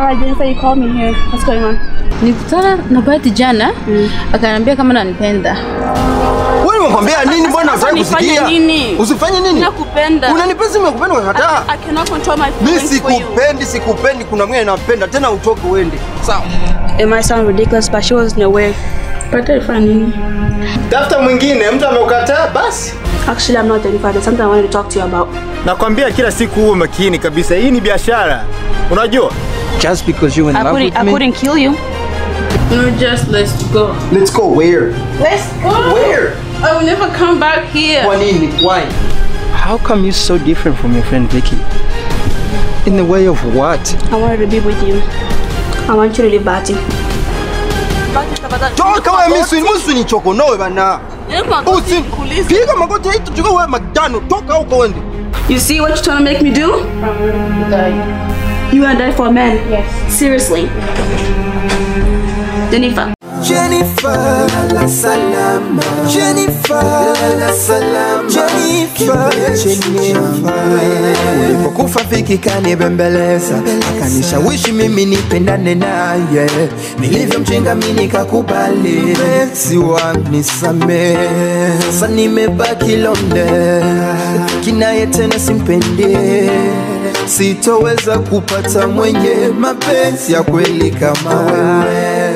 Hi Jennifer, you called me here. What's going on? Nikutana na Bahati jana akaniambia kama nanipenda. Wewe umekwambia nini bwana? Sasa Unataka nifanye kusikia? nini? Usifanye nini? Nakupenda. Unanipenda, nimekupenda unakataa. I cannot control my Mimi feelings for you. sikupendi, sikupendi. Kuna mwingine napenda tena, utoke uende. Sawa. It might sound ridiculous, but she wasn't aware. But alifanya nini? Tafuta mwingine, mtu ameukataa basi. Actually, I'm not Jennifer. There's something I wanted to talk to you about. Nakwambia kila siku uwe makini kabisa, hii ni biashara, unajua. Just because you in I love couldn't, with I me. couldn't kill you. No, just let's go. Let's go where? Let's go. Where? I will never come back here. Kwa nini? Why? How come you so different from your friend Vicky? In the way of what? I wanted to be with you. I want you to leave Bati. Toka wewe mimi mimi ni chokonoe bana. Usi piga magoti hii tuchukue wewe magano. Toka huko uende. You see what you're trying to make me do? You gonna die for a man? Yes. Seriously. Jennifer. Jennifer, lala salama. Jennifer, lala salama. Jennifer, Jennifer. Ulipokufa Viki kanibembeleza, akanishawishi mimi nipendane naye, nilivyomjenga mimi nikakubali, mpenzi wangu nisamehe. Sasa nimebaki londe, kinaye tena simpendi, sitoweza kupata mwenye mapenzi ya kweli kama wewe.